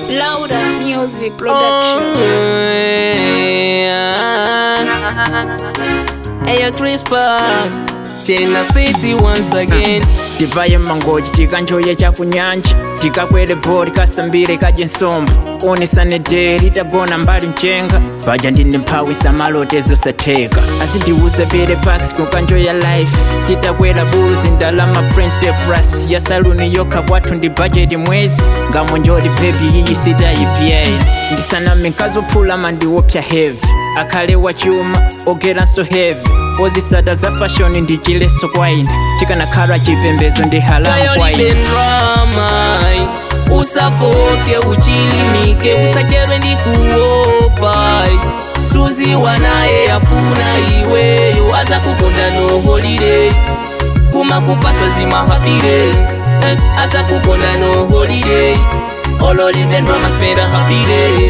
Louder Music Production. Hey, Crispa, Chena City once again. tivaye mangoji tikanjoye chakunyanja tikakwere bhori kasambire kadye nsombo onesane deri tagona mbali mchenga bhaja ndine mphawi samalote zosatheka asi ndiwuse pere pax kukanjoya life titakwera buluzi ndalama prente plus ya saluni yokha kwathu ndi bajeti mwezi ngamonjoti bebi iyi sitayipyayi ndisaname nkazophula mandiwopya heavy akhale wachuma ogeranso heavy ozisata za fashoni ndi chileso kwaine chikanakhala chipembezo ndi halamu Kayo kwaine libe drama usafoke uchilimike usacherwe ndi kuopa suzi wanaye afuna iweyo aza kukonda no holiday kumakupasa zimahapire eh, aza kukonda no holiday ololibe drama spenda hapire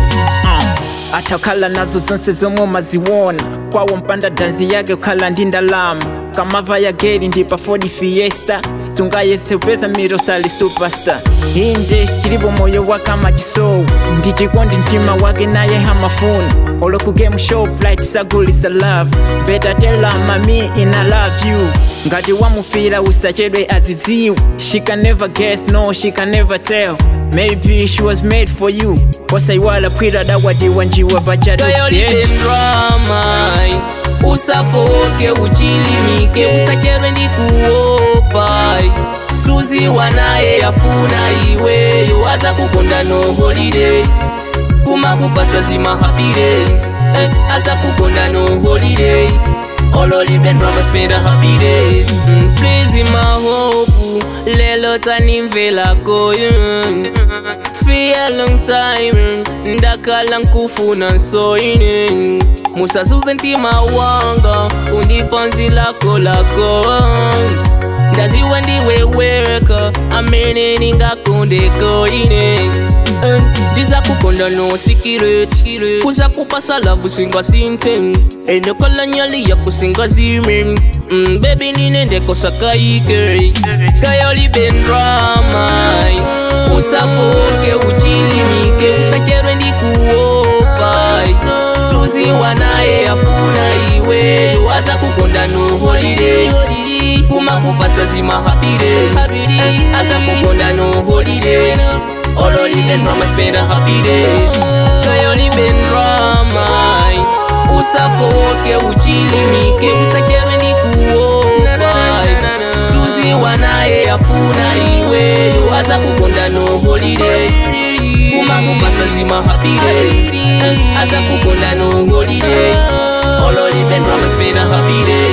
Uh, atakhala nazo zonse zomwe umaziwona kwawo mpanda danzi yake ukhala ndi ndalama kamava ya geri ndi pa 40 fiesta sungayese upeza miro sali superstar inde chilipo moyo wake amachisowu ndi chikondi mtima wake naye hamafuna olo ku game show plight sagulisa love better tell her mami ina love you ngati wamufira usachedwe azidziwe she can never guess no she can never tell maybe she was made for you osaiwala kwira dawadiwa njiwa kayo libe bajadu drama usafoke uchilimike usacherwe ndi kuopa suzi wanaye afuna iweyo aza kukonda no holiday kumakupasa zimahapire eh, aza kukonda no holiday ololibe drama spenda happy days mm, please mahopu lelo tanimvelako mm. Fear long time ndakala nkufuna nsoine musazuze ntima wanga undipanzi lako lako ndaziwe ndiwe weka amene ningakondeko ine ndiza kukonda no sikireti kuza kupasa lavu singa sinte enekala nyali ya kusinga zime mm, bebi ninendekosakaike kayolibendrama usafoke uchilimike usacherwe ndi kuopa suzi wanaye afuna iweyo aza kukonda no holiday kumakupasa zimahapire aza kukonda no holiday ololibendrama spenda happy days kayolibendrama usafoke uchilimike usacherwe ndi kuopa suzi wanaye afuna iweyo aza kukonda no holiday kumakupasa zimahapire aza kukonda no holiday ololibendrama spenda happy days